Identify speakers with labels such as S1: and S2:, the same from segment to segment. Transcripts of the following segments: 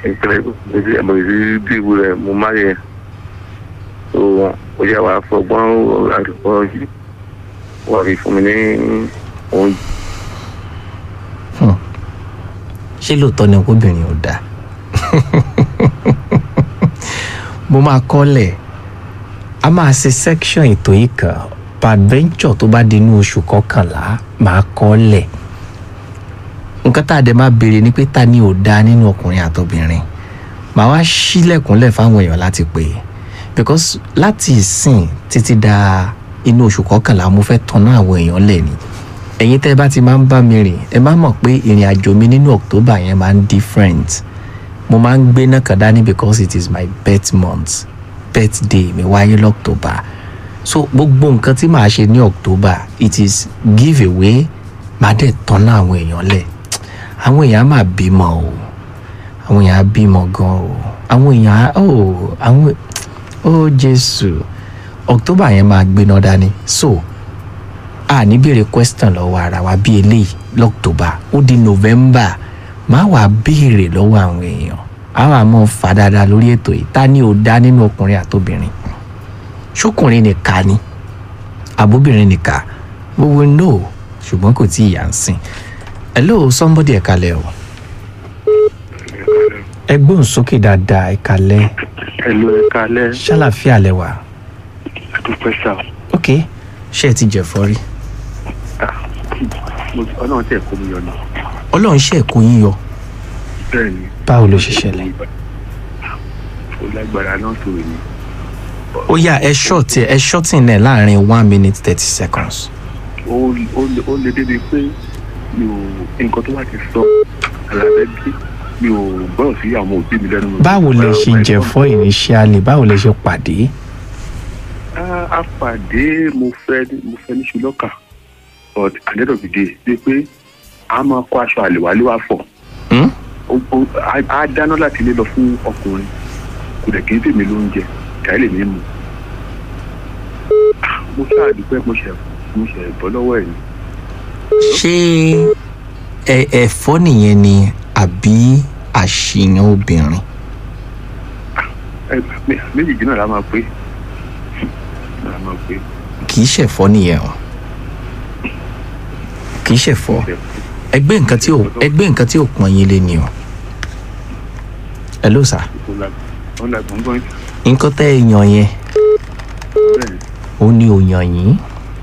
S1: ìpínlẹ̀ ìdí ẹ̀mọ̀ ìdí dìbò rẹ̀ mo má yẹ tó ó yà wá fọgbọ́n àdúgbò yìí wọ́n fi fún mi ní oúnjẹ.
S2: ṣé lóòótọ́ ni obìnrin ò dáa mo máa kọ́lẹ̀ a máa ṣe section ètò yìí kan adventure tó bá di inú oṣù kọkànlá máa kọ́lẹ̀ nǹkan tá a dẹ̀ máa béèrè ni pé ta ni ò dáa nínú ọkùnrin àtobìnrin màá wá sílẹ̀kùnlẹ̀ fáwọn èèyàn láti pè é because láti ìsìn títí da inú oṣù kọkànlá mo fẹ́ tanná àwọn èèyàn lẹ̀ ni ẹ̀yin tẹ́ ẹ bá ti máa ń bá mi rìn ẹ má mọ̀ pé ìrìn àjò mi nínú october yẹn máa ń different mo máa ń gbé náà kàn dání because it is my birth month birthday mi wáyé lọ́ctober so gbogbo nǹkan tí màá ṣe ní october it is give away màá dẹ̀ tanná àwọn èèyàn lẹ̀ àwọn èèyàn á máa bímọ o àwọn èèyàn á bímọ gan o àwọn èèyàn á o àwọn ó jésù october yẹn máa gbéná dání so a ní béèrè question lọ́wọ́ ara wa bí eléyìí lọ́ctober ó di november máa wà béèrè lọ́wọ́ àwọn èèyàn a wà mọ́ fà dáadáa lórí ètò yìí ta ni ò dá nínú ọkùnrin àtobìnrin ṣókùnrin nìka ni àbóbìnrin nìka we will know ṣùgbọ́n kò tí ì yà ń sìn hello somebody ẹ kalẹ̀ o ẹ gbóhùn sókè dáadáa ẹ kalẹ̀
S1: ẹ̀lú ẹ̀ka alẹ́
S2: ṣàlàfíà lẹ́wà
S1: àdúpẹ́ sá
S2: ok ṣé ẹ ti jẹ̀fọ́ rí
S1: ọlọ́run tẹ̀ kó mi yọ ni
S2: ọlọ́run ṣe ẹ̀kọ́ yín yọ
S1: bẹ́ẹ̀ ni
S2: báwo ló ṣe ṣẹlẹ̀
S1: ó lágbára náà tó èmi
S2: ó yá ẹ ṣọ́ọ̀tì ẹ ṣọ́ọ̀tì náà láàrin one minute thirty seconds
S1: ó ó- ó lè débi pé mi ò nǹkan tó bá ti sọ àlàbẹ́ bí mi ò gbọ́dọ̀ sí àwọn òbí mi lẹ́nu.
S2: báwo lè ṣe jẹ̀fọ́ initially báwo lè ṣe pàdé
S1: a a pàdé mo fẹ́ mo fẹ́ ní ṣùlọ́kà but at the end of the day ṣe pé a máa kó aṣọ àlèwálé wá fọ̀
S2: Hmm?
S1: Ó- ó- á- á dáná láti ilé lọ fún ọkùnrin kò dẹ̀ kí n tèmi lóúnjẹ kàí lè mí mu Ah, mo ṣáà dúpẹ́ mo ṣe mo ṣe bọ́ lọ́wọ́ ẹ̀ ni
S2: ṣé ẹ ẹ̀fọ́ nìyẹn ni àbí àṣìyàn obìnrin
S1: Ẹ, mé- méjèèjì náà la máa pé la máa pé
S2: kì í ṣẹ̀fọ́ nìyẹn o kì í ṣẹ̀fọ́ ẹgbẹ́ nǹkan tí ò ẹgbẹ́ nǹkan tí ò pọ́n yín lé ni o ẹ ló sà
S1: ó la gbọ̀ngbọ̀n
S2: nǹkan tẹ́ ẹ yàn yẹn
S1: bẹ́ẹ̀ ni
S2: ó ní ò yàn yín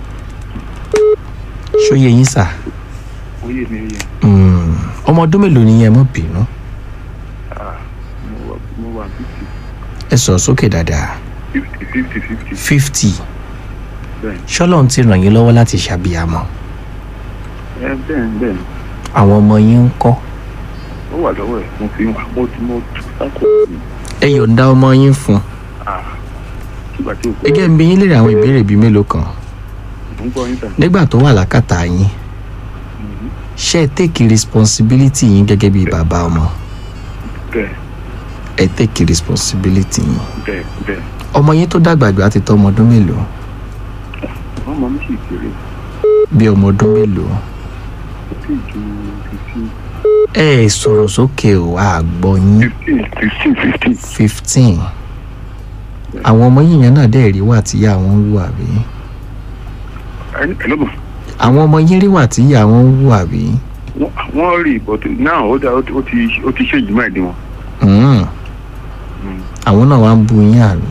S2: ṣóyè yín sà
S1: ó yé mi ó yé
S2: Mm, ọmọ ọdún mélòó ni yẹn mọ̀ bínú
S1: Ah, mo wà mo wà fifty
S2: ẹ sọ̀rọ̀ sókè dáadáa
S1: fifty fifty fifty
S2: fifty
S1: bẹ́ẹ̀
S2: ṣọ́lọ́run ti ràn yín lọ́wọ́ láti ṣàbíyamọ
S1: ẹ bẹ́ẹ̀ ni bẹ́ẹ̀ ni
S2: àwọn ọmọ yín ń kọ́
S1: ó wà lọ́wọ́ ẹ̀ mo fi wà mo ti mo tú sáko mi
S2: ẹ yọ̀ǹda ọmọ yín fún un
S1: Ah, nígbà tí o
S2: ẹ jẹ́ ń bi yín léèrè àwọn ìbéèrè bíi mélòó kan
S1: mo ń gbọ́ yín tà
S2: nígbà tó wà lákàtà yín ṣé ẹ tẹ́kì responsibility yín gẹ́gẹ́ bíi bàbá ọmọ
S1: bẹ́ẹ̀
S2: ẹ tẹ́kì responsibility yín
S1: bẹ́ẹ̀ bẹ́ẹ̀
S2: ọmọ yín tó dàgbà jù á ti tọ́ ọmọ ọdún mélòó
S1: wọ́n mọ̀ mí sì kéré
S2: bí ọmọ ọdún mélòó
S1: kò tí ì ju fifteen
S2: ẹ ẹ sọ̀rọ̀ sókè o àgbọ̀ yín
S1: fifteen fifteen fifteen
S2: fifteen àwọn ọmọ yín yẹn náà dẹ̀ rí wà tíyà wọn ń wù àbí
S1: ẹni ẹ ló mọ̀
S2: àwọn ọmọ yín rí wà tíyà wọn ń wù àbí
S1: Wọ́n- wọ́n rí but now ó dá ó ti- ó ti ó ti ṣe ìjùmọ̀ ẹ̀dín wọn.
S2: Mm. àwọn náà wá ń bu yín àná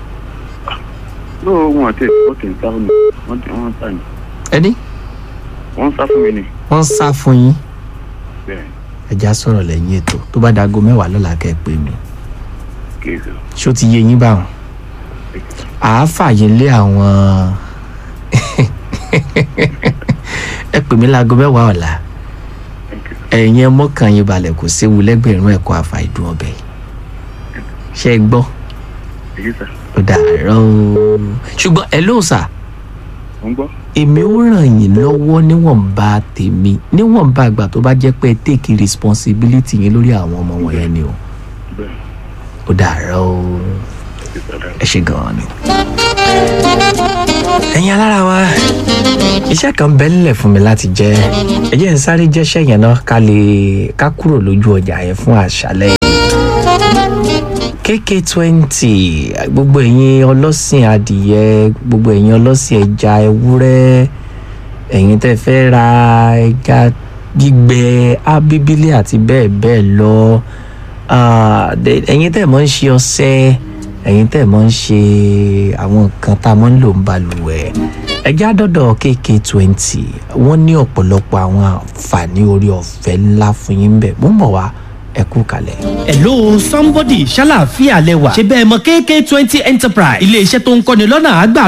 S1: lóò wọn àti ẹ̀kọ́ tẹ̀ ń sá fún mi wọ́n ti wọ́n ń sá ni
S2: ẹni
S1: wọ́n ń sá fún mi ni.
S2: wọ́n ń sá fún yín
S1: bẹ́ẹ̀
S2: ẹja sọ̀rọ̀ lẹ́yìn ètò tó bá dago mẹ́wàá lọ́la kẹ́ ẹ pè mí
S1: kì í sọ.
S2: ṣó ti yé yín báwọn àáfààyè lé àwọn ẹ pè mí láago mẹ́wàá ọ̀la ẹ̀yin ẹ mọ́kàn yín balẹ̀ kò séwu lẹ́gbẹ̀rún ẹ̀kọ́ àfàìdùn ọbẹ̀ ṣe é gbọ́
S1: èyí sà
S2: ó dàárọ̀ o ṣùgbọ́n ẹ lóò sà
S1: mo ń gbọ́.
S2: èmi ó ràn yín lọ́wọ́ níwọ̀nba tèmi níwọ̀nba àgbà tó bá jẹ́ pé ẹ take responsibility yín lórí àwọn ọmọ wọ̀nyẹn ni o
S1: bẹ́ẹ̀
S2: ó dàárọ̀ o
S1: èyí sà dáa.
S2: ẹ ṣe gan-an ni. ẹ̀yin alára wa iṣẹ́ kan bẹ́ẹ̀ nílẹ̀ fún mi láti jẹ́ ẹ jẹ́ n sáré jẹ́ṣẹ́ yẹn náà ká lè ká kúrò lójú ọjà yẹn fún àṣálẹ́ yìí. kk twenty gbogbo ẹ̀yin ọlọ́sìn adìyẹ gbogbo ẹ̀yin ọlọ́sìn ẹja ewúrẹ́ ẹ̀yin tẹ́ fẹ́ ra ẹja gbígbẹ abíbílẹ̀ àti bẹ́ẹ̀ bẹ́ẹ̀ lọ Ah, de- ẹ̀yin tẹ́ mọ̀ ń ṣe ọṣẹ ẹ̀yin tẹ́ mọ̀ ń ṣe àwọn nǹkan tá a mọ̀ ń lò ń balùwẹ̀ ẹja dọ́dọ̀ kk twenty wọ́n ní ọ̀pọ̀lọpọ̀ àwọn àǹfààní orí ọ̀fẹ́ ńlá fún yín bẹ́ẹ̀ mo ń bọ̀ wá ẹ kú kalẹ̀.
S3: hello somebody ṣàlàáfíà lẹwà ṣe bẹ́ẹ̀ mọ kk twenty enterprise ilé iṣẹ́ tó ń kọ́ni lọ́nà àgbà